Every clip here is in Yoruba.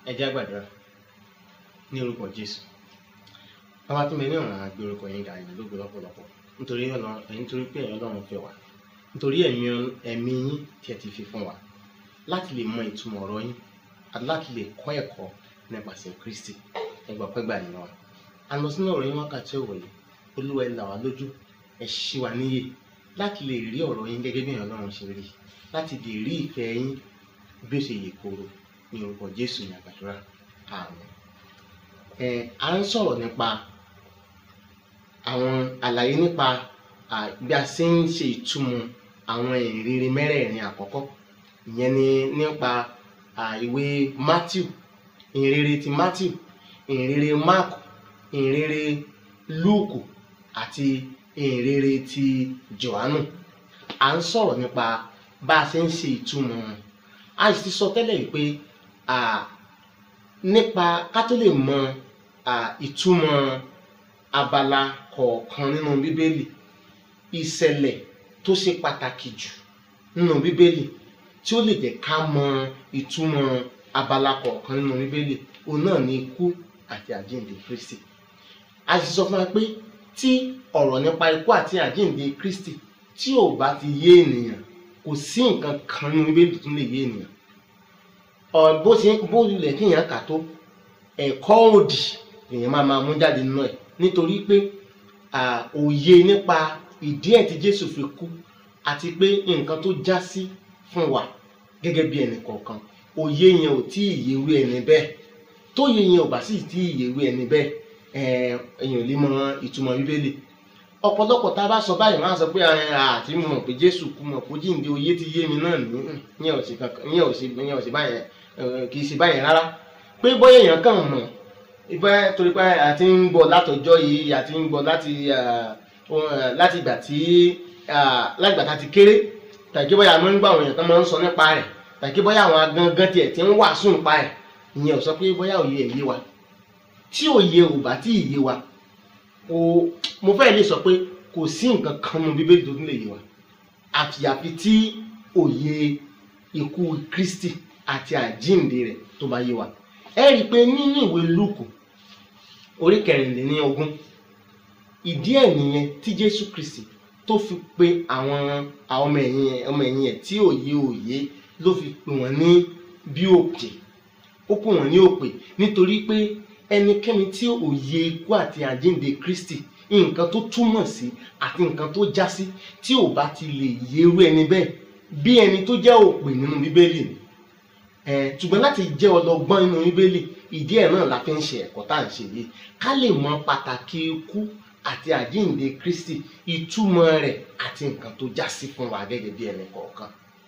ẹ jẹ́ á gbàdúrà ní orúkọ jésù bàbá tó mẹ́rin ọ̀ràn àgbé orúkọ yín ga yìí lógo lọ́pọ̀lọpọ̀ nítorí ọ̀nà nítorí pé ẹ̀yin ọlọ́run fẹ́ wá nítorí ẹ̀mí ẹ̀mí yín tí ẹ ti fi fún wa láti lè mọ ìtumọ̀ ọ̀rọ̀ yín àti láti lè kọ́ ẹ̀kọ́ nípasẹ̀ kristi ẹgbà pẹ́gbà nínú wa a lọ sínú ọ̀rọ̀ yín wákàtí ọ̀wọ̀ yìí olúwa ẹ là wá lójú ẹ ṣí wa níyè láti lè rí ọ̀rọ̀ yín gẹ́gẹ́ bí ẹ̀yin ọlọ́run ṣe rí láti lè rí ìfẹ́ yín bí ó ṣe yè kooro ní orúkọ jésù ní àgbàdúrà àmín ẹ à ń sọ̀rọ̀ nípa àwọn àlàyé nípa bí a ṣe ń ṣe ìtumọ̀ àwọn ìrere mẹ́rẹ̀ẹ̀rin àkọ́kọ́ ìyẹn ni nípa ìwé matthew ìrere ti matthew ìrere mark ìrere luke àti ìrere ti johannu à ń sọ̀rọ̀ nípa bá a ṣe ń ṣe ìtumọ̀ wọn a sì ti sọ tẹ́lẹ̀ yìí pé nípa ká tó lè mọ ìtumọ̀ abala kọ̀ọ̀kan nínú bíbélì ìṣẹ̀lẹ̀ tó ṣe pàtàkì jù nínú bíbélì tí ó lè jẹ́ ká mọ ìtumọ̀ abala kọ̀ọ̀kan nínú bíbélì òun náà ni ikú àti àjíǹde kristi a sì sọ fún wa pé tí ọ̀rọ̀ nípa ikú àti àjíǹde kristi tí ò bá ti yé ènìyàn kò sí nǹkan kan nínú bíbélì tó lè yé ènìyàn bó ṣe bó lulẹ̀ kéèyàn kà tó ẹ̀kọ́ òdì èèyàn máa máa mú jáde nínú ẹ̀ nítorí pé òye nípa ìdí ẹ̀ tí Jésù fi kú àti pé nǹkan tó já sí fún wa gẹ́gẹ́ bí ẹnì kọ̀ọ̀kan òye yẹn ò tí ì yéwé ẹni bẹ́ẹ̀ tóye yẹn ò bá sì tí ì yéwé ẹni bẹ́ẹ̀ èèyàn lè mọ ìtumọ̀ Bíbélì ọ̀pọ̀lọpọ̀ tá a bá sọ báyìí máa sọ pé àti mo mọ̀ pé Jésù kú mọ̀ kó jíǹde òye ti yé mi náà ní yẹn ò sí kankan yẹn ò sí yẹn ò sí báyẹn kì í ṣe báyẹn rárá pé bóyá èèyàn kàn mọ̀ ìfẹ́ torí pé a ti ń gbọ́ látọjọ́ yìí a ti ń gbọ́ láti láti ìgbà tí láti ìgbà tá a ti kéré tàbí bóyá àwọn nígbà àwọn èèyàn kan máa ń sọ nípa rẹ̀ tàbí bóyá àwọn gangan tiẹ̀ ti ń wàásù nípa rẹ̀ ìyẹn ò sọ pé bóyá òye ẹ̀ yé wa tí òye ò bá tí ì yé wa kò mo fẹ́ lè sọ pé kò sí nǹkan kan nínú bíbélì tó tún lè yé wa àfìyàfi tí òye ikú Kristi àti àjíǹde rẹ̀ tó bá yé wa ẹ rí i pé nínú ìwé Lúùkù orí kẹrìnlélógún ìdí ẹ̀ nìyẹn tí Jésù Kristi tó fi pe àwọn ọmọ ẹ̀yìn ọmọ ẹ̀yìn ẹ̀ tí òye òye ló fi pè wọ́n ní bí òpè ó pè wọ́n ní òpè nítorí pé ẹnikẹ́ni tí òye ikú àti àjíǹde Kristi nǹkan tó túmọ̀ sí àti nǹkan tó já sí tí ò bá ti lè yérú ẹni bẹ́ẹ̀ bí ẹni tó jẹ́ òpè nínú Bíbélì ni ṣùgbọ́n láti jẹ́ ọlọ́gbọ́n nínú bíbélì ìdí ẹ̀ náà la fi ń ṣe ẹ̀kọ́ tá à ń ṣe yìí ká lè mọ pàtàkì ikú àti àjíǹde kristi ìtumọ̀ rẹ̀ àti nǹkan tó já sí fún wa gẹ́gẹ́ bí ẹnì kọ̀ọ̀kan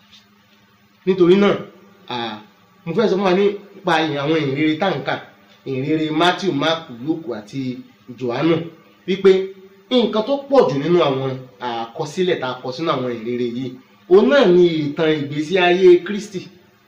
nítorí náà mo fẹ́ sọ fún wa nípa àwọn ìrere táǹkà ìrere matthew mark luke àti johannu wípé nǹkan tó pọ̀ jù nínú àwọn àkọsílẹ̀ tá a kọ sínú àwọn ìrere yìí òun náà ni ìtàn ìgbésí ayé kristi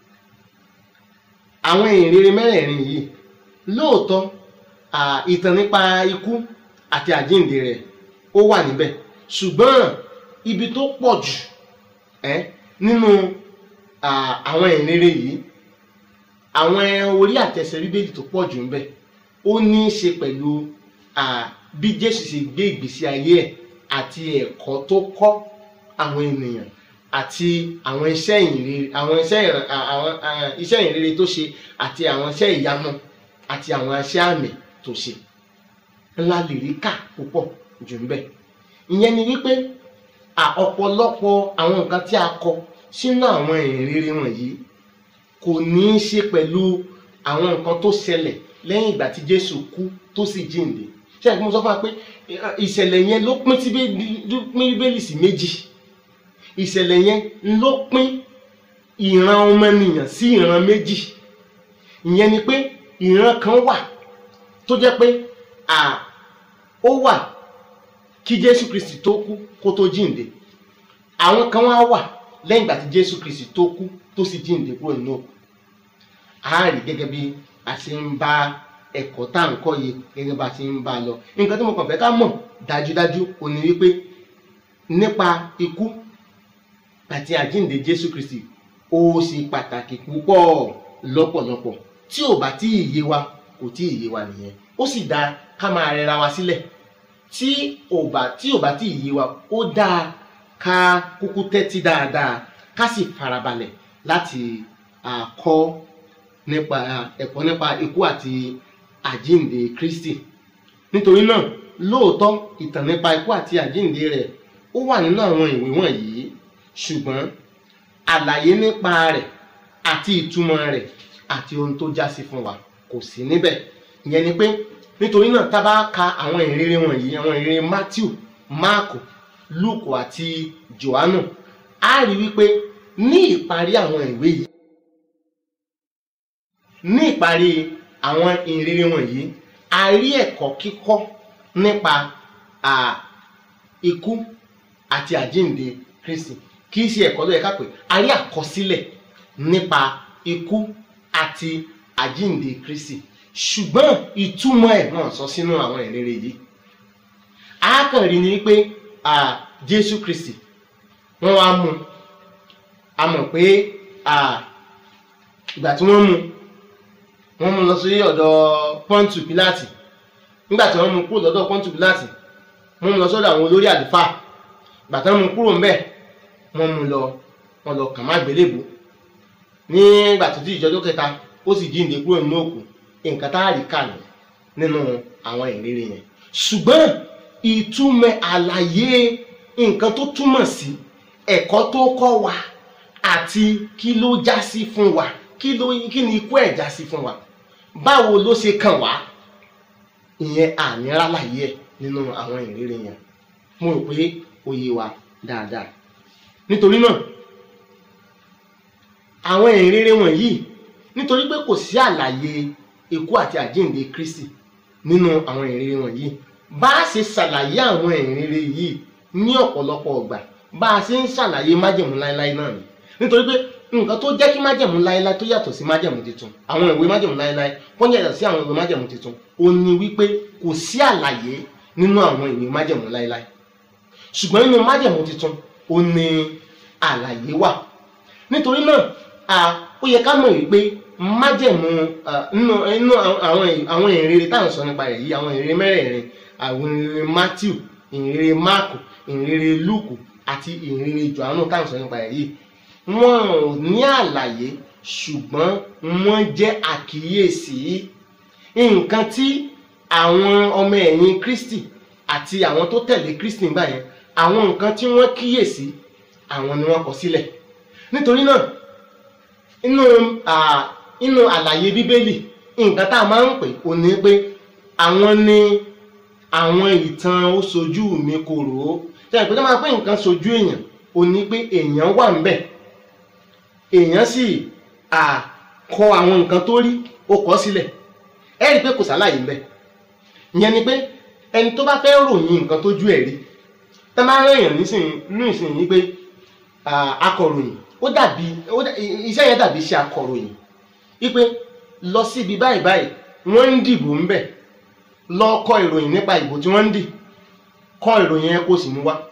àwọn ìrere mẹ́rẹ̀ẹ̀rin yìí lóòótọ́ ìtàn nípa ikú àti àjíǹde rẹ̀ ó wà níbẹ̀ ṣùgbọ́n ibi tó pọ̀ jù nínú àwọn ìrere yìí àwọn orí àtẹsẹ̀ bíbélì tó pọ̀ jù níbẹ̀ ó ní í ṣe pẹ̀lú bí Jésù ṣe gbé ìgbésí ayé ẹ̀ àti ẹ̀kọ́ tó kọ́ àwọn ènìyàn àti àwọn iṣẹ́ ìrere àwọn iṣẹ́ àwọn iṣẹ́ ìrere tó ṣe àti àwọn iṣẹ́ ìyanu àti àwọn iṣẹ́ àmì tó ṣe ńlá lè rí kà púpọ̀ jù ń bẹ̀. ìyẹn ni wípé ọ̀pọ̀lọpọ̀ àwọn nǹkan tí a kọ sínú àwọn ìrere wọ̀nyí kò ní í ṣe pẹ̀lú àwọn nǹkan tó ṣẹlẹ̀ lẹ́yìn ìgbà tí Jésù kú tó sì jíǹde ṣé àgbẹ̀ mo sọ fún wa pé ìṣẹ̀lẹ̀ yẹn ló pín Bíbélì sí méjì ìṣẹ̀lẹ̀ yẹn ló pín ìran ọmọnìyàn sí ìran méjì ìyẹn ni pé ìran kan wà tó jẹ́ pé à ó wà kí Jésù Kristi tó kú kó tó jíǹde àwọn kan wá wà lẹ́yìn ìgbà tí Jésù Kristi tó kú tó sì jíǹde kúrò nínú òkú a rí gẹ́gẹ́ bí a ṣe ń bá ẹ̀kọ́ tá à ń kọ́ yìí gẹ́gẹ́ bá a ṣe ń bá a lọ nǹkan tí mo kàn fẹ́ ká mọ̀ dájúdájú ó ní wípé nípa ikú àti àjíǹde Jésù Kristi ó ṣe pàtàkì púpọ̀ lọ́pọ̀lọpọ̀ tí ò bá tí ì yé wa kò tí ì yé wa nìyẹn ó sì dáa ká máa rẹra wa sílẹ̀ tí ò bá tí ò bá tí ì yé wa ó dáa ká kúkú tẹ́tí dáadáa ká sì farabalẹ̀ láti ah, kọ́ nípa ẹ̀kọ́ nípa ikú àti àjíǹde Kristi nítorí náà lóòótọ́ ìtàn nípa ikú àti àjíǹde rẹ̀ ó wà nínú àwọn ìwé wọ̀nyí ṣùgbọ́n àlàyé nípa rẹ̀ àti ìtumọ̀ rẹ̀ àti ohun tó já sí fún wa kò sí níbẹ̀ ìyẹn ni pé nítorí náà tá a bá ka àwọn ìrere wọ̀nyí àwọn ìrere Matthew Mark Luke àti Johannu á rí wípé ní ìparí àwọn ìwé yìí ní ìparí àwọn ìrere wọ̀nyí a rí ẹ̀kọ́ kíkọ́ nípa à, ikú àti àjíǹde Kristi kì í ṣe ẹ̀kọ́ ló yẹ ká pè a rí àkọsílẹ̀ nípa ikú àti àjíǹde Kristi ṣùgbọ́n ìtumọ̀ ẹ̀ náà sọ sínú àwọn ìrere yìí a kàn rí ni pé à, Jésù Kristi wọ́n wá mú un a mọ̀ pé à, ìgbà tí wọ́n mú un wọ́n mú un lọ sí ọ̀dọ̀ Pọ́ńtù Pílátì nígbà tí wọ́n mú un kúrò lọ́dọ̀ Pọ́ńtù Pílátì wọ́n mú un lọ sọ́dọ̀ àwọn olórí àlùfáà ìgbà tí wọ́n mú un kúrò ńbẹ̀ wọ́n mú un lọ wọ́n lọ kàn má gbélébùú nígbà tó di ìjọjọ́ kẹta ó sì jíǹde kúrò nínú òkú nǹkan tá a rí kà ní nínú àwọn ìrírí yẹn ṣùgbọ́n ìtumọ̀ àlàyé nǹkan tó túmọ̀ sí ẹ̀kọ́ tó kọ́ wa àti kí ló já sí fún wa kí ló kí ni ikú ẹ̀ já sí fún wa báwo ló ṣe kàn wá ìyẹn àní rálàyé ẹ̀ nínú àwọn ìrírí yẹn mo rò pé ó yé wa dáadáa nítorí náà àwọn ìrere wọ̀nyí nítorí pé kò sí àlàyé ikú àti àjíǹde Kristi nínú àwọn ìrere wọ̀nyí bá a ṣe ṣàlàyé àwọn ìrere yìí ní ọ̀pọ̀lọpọ̀ ọgbà bá a ṣe ń ṣàlàyé májẹ̀mú láéláé náà ni nítorí pé nǹkan tó jẹ́ kí májẹ̀mú láéláé tó yàtọ̀ sí májẹ̀mú tuntun àwọn ìwé májẹ̀mú láéláé wọ́n yàtọ̀ sí àwọn ìwé májẹ̀mú tuntun ó ní wípé kò sí àlàyé nínú àwọn ìwé májẹ̀mú láéláé ṣùgbọ́n nínú májẹ̀mú tuntun ó ní àlàyé wà nítorí náà a ó yẹ ká mọ̀ wípé májẹ̀mú nínú nínú àwọn àwọn ìrere táwọn sọ nípa rẹ̀ yìí àwọn ìrere mẹ́rẹ̀ẹ̀rin àwọn ìrere Matthew ìrere Mark ìrere Luke àti ìrere Johannu táwọn sọ nípa rẹ̀ yìí wọn ò ní àlàyé ṣùgbọ́n wọ́n jẹ́ àkíyèsí nǹkan tí àwọn ọmọ ẹ̀yìn Kristi àti àwọn tó tẹ̀lé Kristi nígbà yẹn àwọn nǹkan tí wọ́n kíyèsí àwọn ni wọ́n kọ sílẹ̀ nítorí náà inú inú àlàyé bíbélì nǹkan tá a máa ń pè ó ní pé àwọn ni àwọn ìtàn ó sojú mi kòrò ó ṣe àpèjọ máa pé nǹkan sojú èèyàn ó ní pé èèyàn wà ń bẹ̀ èèyàn sì kọ àwọn nǹkan tó rí ó kọ sílẹ̀ ẹ rí i pé kò sálàyé ń bẹ̀ ìyẹn ni pé ẹni tó bá fẹ́ ròyìn nǹkan tójú ẹ̀ rí tẹ́ máa ń rán èèyàn nísìnyí nínú ìsinyìí pé akọ̀ròyìn ó dàbí iṣẹ́ yẹn dàbí iṣẹ́ akọ̀ròyìn wípé lọ síbi báyìí báyìí wọ́n ń dìbò ń bẹ̀ lọ kọ ìròyìn nípa ìbò tí wọ́n ń dì kọ ìròyìn yẹn kó sì mú wá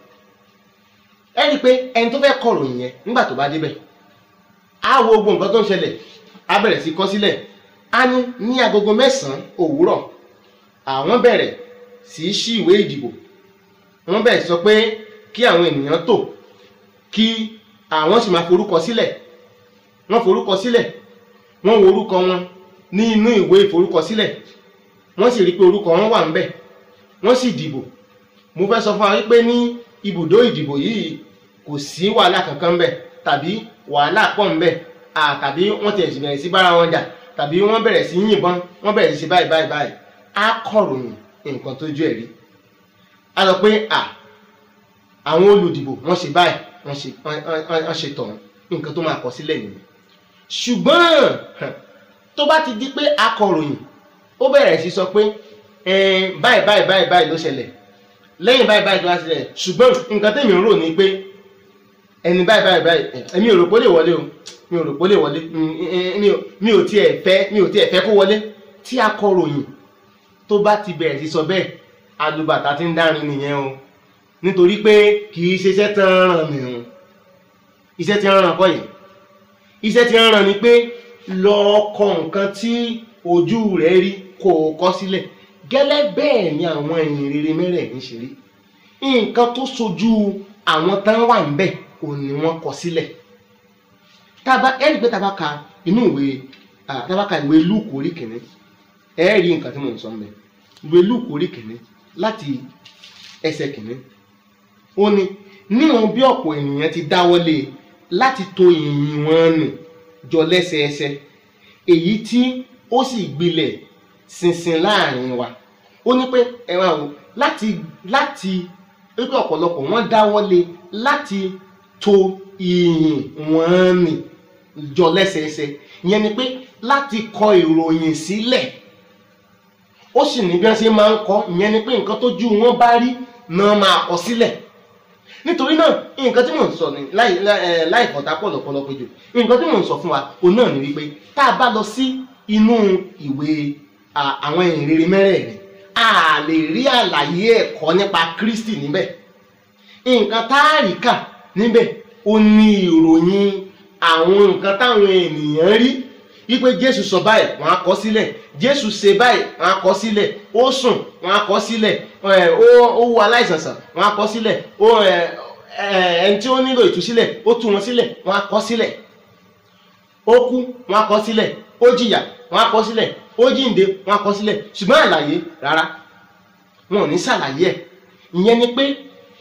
ẹ rí i pé ẹni tó fẹ́ kọ ìròyìn yẹn nígbà tó bá débẹ̀ á wo gbogbo nǹkan tó ń ṣẹlẹ̀ á bẹ̀rẹ̀ sí kọ sílẹ̀ á ní ní agogo mẹ́sàn-án òwúrọ̀ àwọn bẹ̀rẹ̀ sí í ṣí ìwé ìdìbò wọ́n bẹ̀rẹ̀ sọ pé kí àwọn ènìyàn tò kí àwọn sì máa forúkọ sílẹ̀ wọ́n forúkọ sílẹ̀ wọ́n wo orúkọ wọn ní inú ìwé ìforúkọsílẹ̀ wọ́n sì rí pé orúkọ wọn wà ńbẹ̀ wọ́n sì dìbò mo fẹ́ sọ fún wa wípé ní ibùdó ìdìbò yìí kò sí wàhálà kankan ńbẹ̀ tàbí wàhálà pọ̀ ńbẹ̀ tàbí wọ́n ti bẹ̀rẹ̀ sí bára wọn jà tàbí wọ́n bẹ̀rẹ̀ sí yìnbọn wọ́n bẹ̀rẹ̀ sí báyìí báyìí báyìí á kọ̀ròyìn nǹkan tójú ẹ̀ rí a sọ pé à àwọn olùdìbò wọ́n ṣe báyìí wọ́n ṣe wọ́n ṣe tọ̀hún nǹkan tó máa kọ sílẹ̀ nìyẹn ṣùgbọ́n tó bá ti di pé akọ̀ròyìn ó bẹ̀rẹ̀ sí sọ pé báyìí báyìí báyìí báyìí ló ṣẹlẹ̀ lẹ́yìn báyìí báyìí tó wá sílẹ̀ ṣùgbọ́n nǹkan tèmi ń rò ní pé ẹni báyìí báyìí báyìí èmi ò rò pé ó lè wọlé o mi ò rò pé ó lè wọlé mi ò tiẹ̀ fẹ́ mi ò tiẹ̀ fẹ́ kó wọlé tí akọ̀ròyìn tó bá ti bẹ̀rẹ̀ sí sọ bẹ́ẹ̀ alùbàtà ti ń dárin nìyẹn o nítorí pé kì í ṣe iṣẹ́ tán ràn mí o iṣẹ́ tí ń ràn kọ́ yìí iṣẹ́ tí ń ràn ni pé lọ kọ nǹkan tí ojú rẹ̀ rí kó o kọ sílẹ̀ gẹ́lẹ́ bẹ́ẹ̀ ni àwọn ìyìn rere mẹ́rẹ̀ẹ̀rin ṣe rí nǹkan tó sojú àwọn tán wà ń bẹ̀ òun ni wọ́n kọ sílẹ̀ tába ẹ̀rí pé tába ka inú ìwé tába ka ìwé lúùkù orí kìíní ẹ rí nǹkan tí mò ń sọ ń bẹ̀ ìwé lúùkù orí kìíní láti ẹsẹ̀ kìíní ó ní níwọ̀n bí ọ̀pọ̀ ènìyàn ti dáwọ́lé láti tò ìyìn wọn nù jọ lẹ́sẹẹsẹ èyí tí ó sì gbilẹ̀ ṣinṣin láàrin wa ó ní pé ẹ máa wò láti láti wípé ọ̀pọ̀lọpọ̀ wọ́n dáwọ́lé láti tò ìyìn wọn nì jọ lẹ́sẹẹsẹ ìyẹn ni pé láti kọ ìròyìn sílẹ̀ ó sì ní bí wọ́n ṣe máa ń kọ ìyẹn ni pé nǹkan tójú wọn bá rí náà máa kọ sílẹ̀ nítorí náà nǹkan tí mò ń sọ ní láì láì fọ̀tá pọ̀lọpọ̀lọ péjọ nǹkan tí mò ń sọ fún wa òun náà ni wípé tá a bá lọ sí inú ìwé àwọn ìrere mẹ́rẹ̀ẹ̀rin a lè rí àlàyé ẹ̀kọ́ nípa Kristi níbẹ̀ nǹkan tá a rí kà níbẹ̀ ó ní ìròyìn àwọn nǹkan táwọn ènìyàn rí wípé Jésù sọ báyìí wọ́n á kọ sílẹ̀ Jésù ṣe báyìí wọ́n á kọ sílẹ̀ ó sùn wọ́n á kọ sílẹ̀ ó wo aláìsàn sàn wọ́n á kọ sílẹ̀ ó ẹni tí ó nílò ìtúsílẹ̀ ó tú wọn sílẹ̀ wọ́n á kọ sílẹ̀ ó kú wọ́n á kọ sílẹ̀ ó jìyà wọ́n á kọ sílẹ̀ ó jíǹde wọ́n á kọ sílẹ̀ ṣùgbọ́n àlàyé rárá wọn ò ní ṣàlàyé ẹ̀ ìyẹn ni pé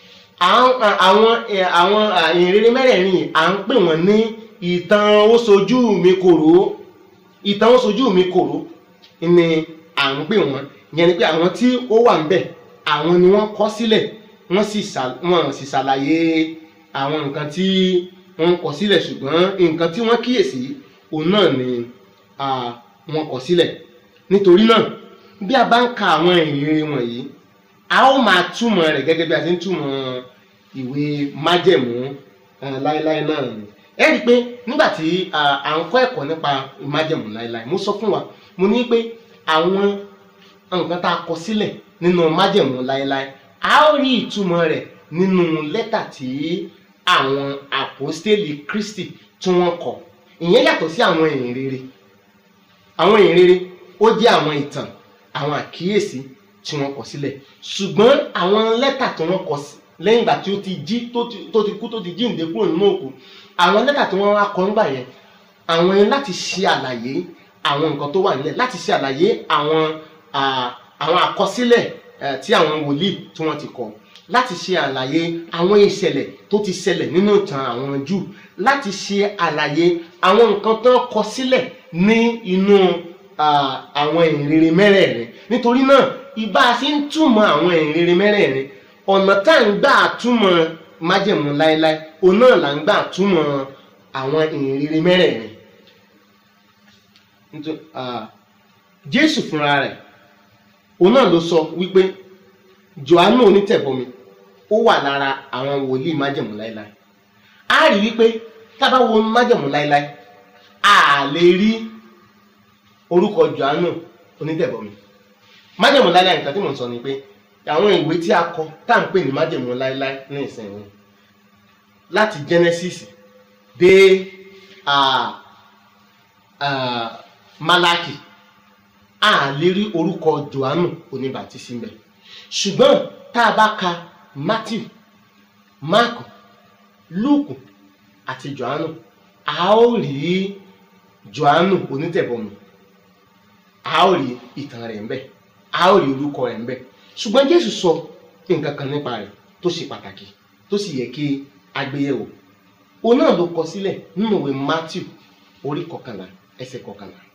àwọn àwọn ìrere mẹ́rẹ̀ẹ̀rin yìí à ń pè wọ́n ní ìtàn ó sojú mi kòró ìtàn ó sojú mi kòró ni à ń pè wọ́n ìyẹn ni pé àwọn tí ó wà ń bẹ̀ àwọn ni wọ́n kọ sílẹ̀ wọ́n sì wọ́n sì ṣàlàyé àwọn nǹkan tí wọ́n kọ sílẹ̀ ṣùgbọ́n nǹkan tí wọ́n kíyèsí òun náà ni wọ́n kọ sílẹ̀ nítorí náà bí a bá ń ka àwọn ìrere wọ̀nyí a ó máa túmọ̀ rẹ̀ gẹ́gẹ́ bí a ti ń túmọ̀ ìwé májẹ̀mú láéláé náà ni ẹ rí i pé nígbà tí à ń kọ́ ẹ̀kọ́ nípa májẹ̀mú láéláé mo sọ fún wa mo ní pé àwọn nǹkan tá a kọ sílẹ̀ nínú májẹ̀mú láéláé a ó rí ìtumọ̀ rẹ̀ nínú lẹ́tà tí àwọn àpọ́stélì Kristi tí wọ́n kọ ìyẹn yàtọ̀ sí àwọn ìhìnrere àwọn ìhìnrere ó jẹ́ àwọn ìtàn àwọn àkíyèsí tí wọ́n kọ sílẹ̀ ṣùgbọ́n àwọn lẹ́tà tí wọ́n kọ lẹ́yìn ìgbà tí ó ti jí tó ti kú tó ti jíǹde kúrò nínú òkú àwọn lẹ́tà tí wọ́n wá kọ nígbà yẹn àwọn yẹn láti ṣe àlàyé àwọn nǹkan tó wà nílẹ̀ láti ṣe àlàyé àwọn àwọn àkọsílẹ̀ tí àwọn wòlíì tí wọ́n ti kọ láti ṣe àlàyé àwọn ìṣẹ̀lẹ̀ tó ti ṣẹlẹ̀ nínú ìtàn àwọn Júù láti ṣe àlàyé àwọn nǹkan tó kọ sílẹ̀ ní inú àwọn ìrere mẹ́rẹ̀ẹ̀rin nítorí náà ìbá a ṣe ń túmọ̀ àwọn ìrere mẹ́rẹ̀ẹ̀rin ọ̀nà tá à ń gbà túmọ̀ májẹ̀mú láéláé òun náà là ń gbà túmọ̀ àwọn ìrere mẹ́rẹ̀ẹ̀rin Jésù fúnra rẹ̀ òun náà ló sọ wípé Jòhánù onítẹ̀bọmi ó wà lára àwọn wòlíì májẹ̀mú láéláé a rí wípé tá a bá wo májẹ̀mú láéláé a lè rí orúkọ Jòhánù onítẹ̀bọmi májẹ̀mú láéláé nǹkan tí mò ń sọ ni pé àwọn ìwé tí a kọ tá à ń pè ní májẹ̀mú láéláé ní ìsẹ̀yìn láti Genesis dé Málákì a lè rí orúkọ Jòhánù oníbàtísí ńbẹ̀ ṣùgbọ́n tá a bá ka Matthew Mark Luke àti Jòhánù a ó rí Jòhánù onítẹ̀bọmi a ó rí ìtàn rẹ̀ ńbẹ̀ a ó rí orúkọ rẹ̀ ńbẹ̀ ṣùgbọ́n Jésù sọ nǹkan kan nípa rẹ̀ tó ṣe pàtàkì tó sì yẹ kí a gbé yẹ̀wò òun náà ló kọ sílẹ̀ nínú ìwé Matthew orí kọkànlá ẹsẹ̀ kọkànlá